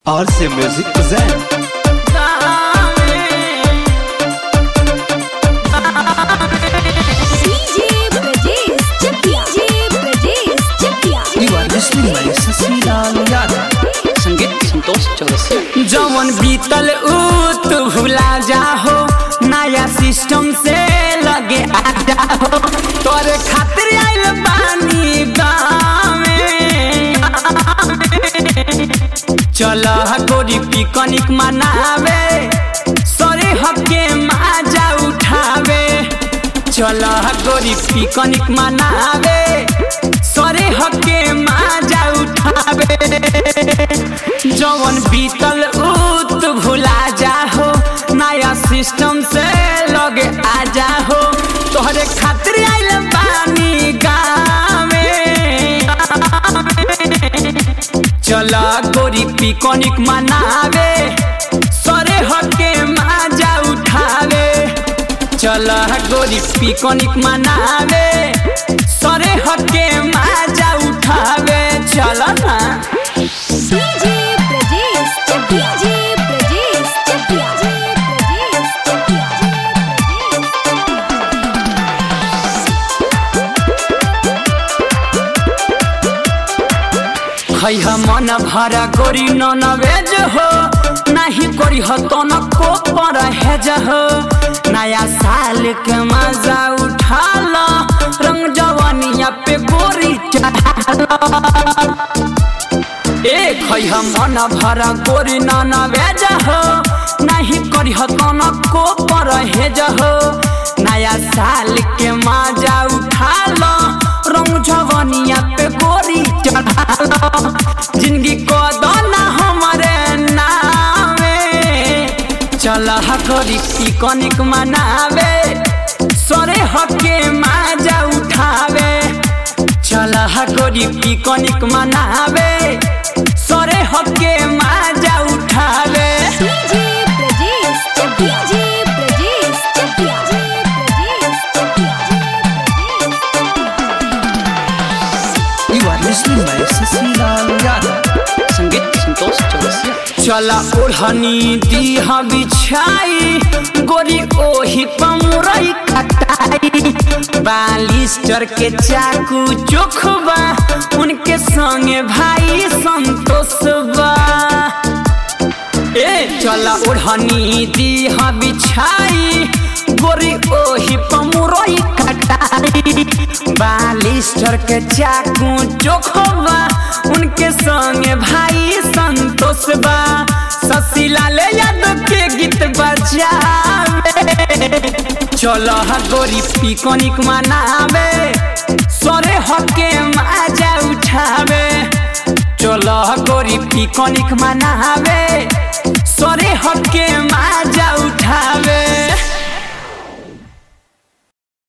RC Music present DJ Brajesh Chakia. DJ Brajesh Chakia. You are listening by Sasilaal Yadav संगीत संतोष चौरसिया जवन बीतल ऊ तू भुला जाहो नया सिस्टम से लगे आ जाहो तोरे खातिर आइल बानी गाँवे चल गोरी पिकनिक मनावे सरे हके माजा उठावे चल गोरी पिकनिक मनावे सरे हके माजा उठावे जवन बीतल ऊत भुला जाहो नया सिस्टम से लगे आ जाहो तोहरे खातिर आइल बानी गाँवे चल गोरी पिकनिक मनावे सरे हके माजा उठावे चल गोरी पिकनिक मनावे सरे हके माजा उठावे चल ना DJ Brajesh Chakia. DJ Brajesh Chakia. DJ Brajesh खैह मन भरा गोरी नन वेज हो नाही करी हो तो न को पर हेज हो नया साल के मजा उठा लो रंग जवानिया पे गोरी चढ़ा लो ए खैह मन भरा गोरी नन वेज हो नाही करी हो तो न को पर हेज हो नया साल के मजा उठा लो रंग जवानिया पे गोरी चढ़ा लो जिंदगी को दोना हमारे नामे चल हकोरी पिकनिक मनावे सरे हके माजा उठावे चल हकोरी पिकनिक मनावे सरे हके माजा उठावे DJ Brajesh Chakia. DJ Brajesh Chakia. DJ Brajesh You are listening by Sasilaal Yadav संगीत संतोष चौरसिया चला ओढ़नी दीह बिछाई गोरी ओही पमुरई कटाई बालिस्टर के चाकू चोखबा उनके संगे भाई संतोष बा ए चला ओढ़नी दीह बिछाई गोरी ओही पमुरई कटाई बालिस्टर के चाकू चोखबा उनके संगे भाई संतोष बा ससीलाल यादव के गीत बजावे चल गोरी पिकनिक मनावे सरे हके माजा उठावे चल गोरी पिकनिक मनावे